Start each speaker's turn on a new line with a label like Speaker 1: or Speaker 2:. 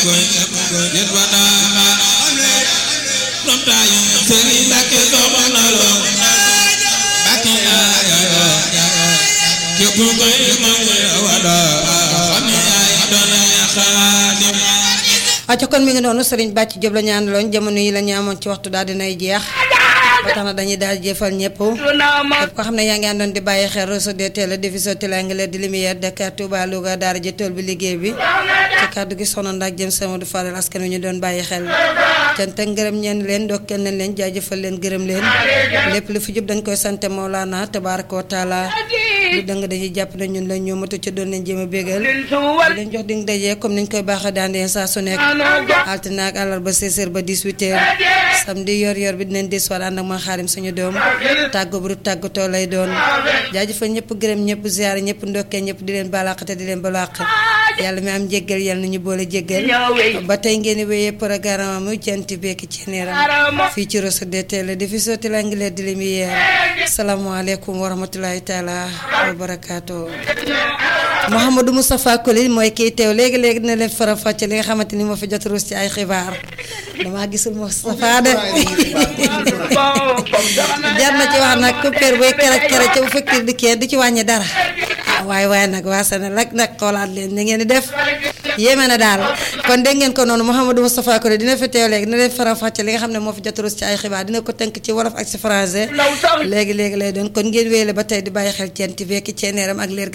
Speaker 1: koy gis ba naa from taayu sëriñ Mbàkke soxna lo Mbàkke ayo képp koy mooy wala xam ne yaay doon xaadim
Speaker 2: acca kon mi ngi noonu Serigne Bàcc Diop la ñu àndaloon jamono yi la ñu amoon ci waxtu daal dinay jeex ba tax na dañuy daal jëfal ñëpp képp ko xam ne yaa ngi àndoon di bàyyi xel réseau de télé diffusion télé anglaise di lumière Dakar Touba Louga daara ji tool bi liggéey bi ci kàddu gi soxna ndax jëm sama du faral askan wi ñu doon bàyyi xel cant ak ngërëm ñeen leen ndokkeel nañ leen jaajëfal leen gërëm leen lépp lu fi jub dañ koy sante Mawlana tabaraka wa taala lu dëng dañuy jàpp ne ñun la ñoo matu ca doon leen jéem a bégal di leen jox dig dajee comme niñ koy baaxa daan deen saa su nekk altine ak àllarba 16h ba 18h samedi yor yor bi dinañ des wala ànd ak ma xaarim suñu doom tàggu bu tàggatoo lay doon jaajëfal ñëpp gërëm ñëpp ziar ñëpp ndokkee ñëpp di leen balaaxate di leen balaax yàlla mi am jéggal yàlla na ñu boole jéggal ba tey ngeen di wéyee programme mu jant bekki ci neeram fii ci Rosso de Télé di fi sotti la ngi leen di lumière salaamaaleykum wa rahmatulahi taala wa barakaatu Mouhamadou Moustapha Koli mooy kiy teew léegi léegi dina leen faram fàcce li nga xamante ni moo fi jot ruus ci ay xibaar damaa gisul Moustapha de jar na ci wax nag coupure buy kere kere ca bu fekkee di kee di ci wàññi dara ah waaye waaye nag waa Sénégal nag xoolaat leen ni ngeen di def yéeme na daal kon dégg ngeen ko noonu Mouhamadou Moustapha Koli dina fi teew léegi dina leen faram fàcce li nga xam ne moo fi jot ruus ci ay xibaar dina ko tënk ci wolof ak ci français léegi léegi lay doon kon ngeen wéyale ba tey di bàyyi xel ceen ti vekki ceeneeram ak leer